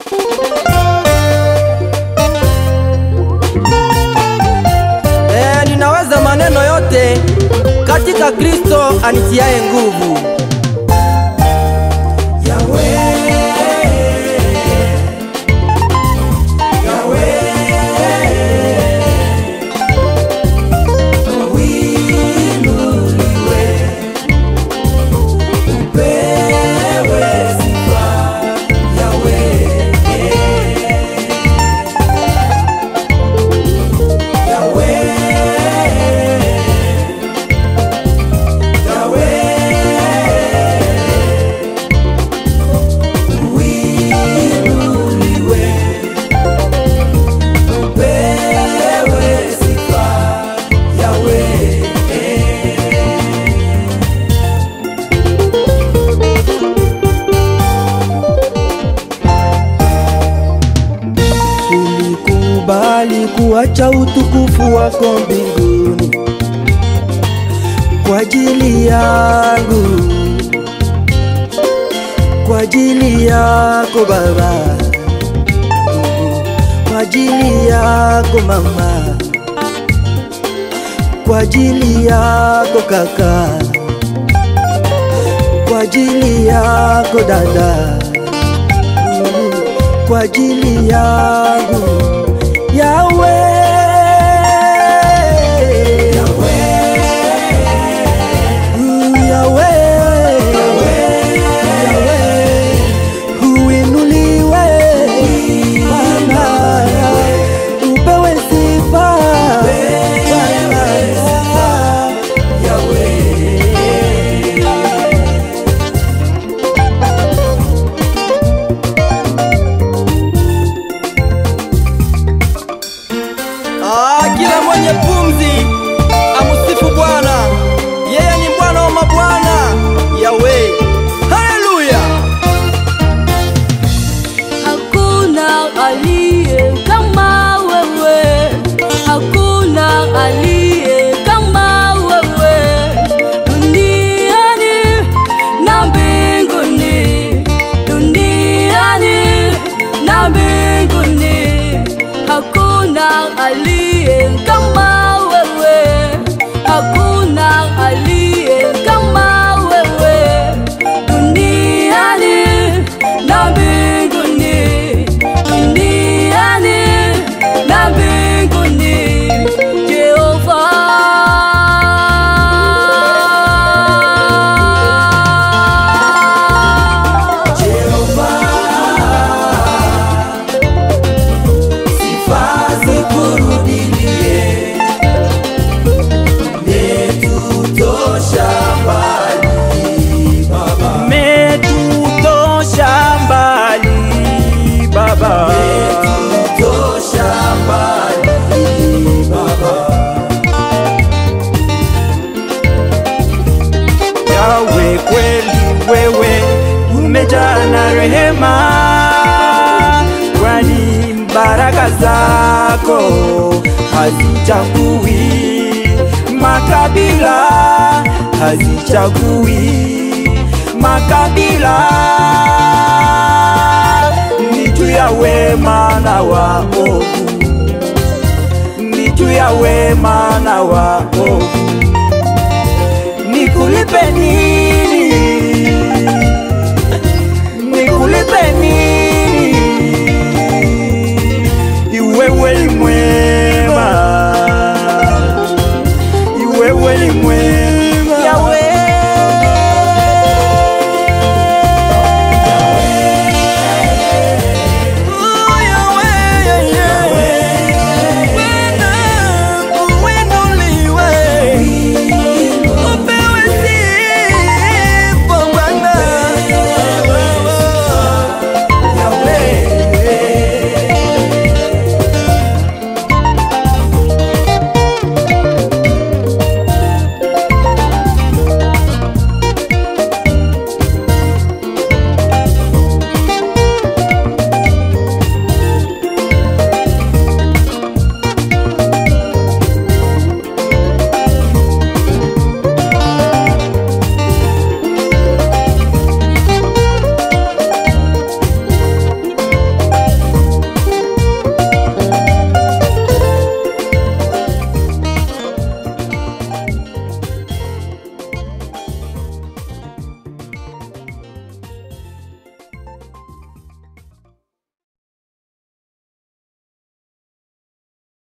Eh, ninaweza maneno yote katika Kristo anitiaye nguvu. Ulikubali kuacha utukufu wako mbinguni kwa ajili yangu, kwa ajili yako Baba, kwa ajili yako mama, kwa ajili yako kaka, kwa ajili yako dada kwa ajili yangu Yawe Yawe Uinuliwe Bwana upewe sifa Bwana Ah, kila mwenye pumzi amusifu Bwana, yeye ni Bwana wa mabwana, Yawe. Haleluya! Hakuna aliye kama wewe, hakuna aliye kama wewe duniani na mbinguni, duniani na mbinguni. Hakuna aliye kama wewe, hakuna aliye kama wewe duniani na mbinguni, duniani na mbinguni. Jehova Umetutosha mbali Baba, Yawe, kweli wewe umejaa na rehema, kwani baraka zako hazichagui makabila, hazichagui makabila, ni juu ya wema na waovu, ni juu ya wema na waovu nikulipe nini? Nikulipe nini?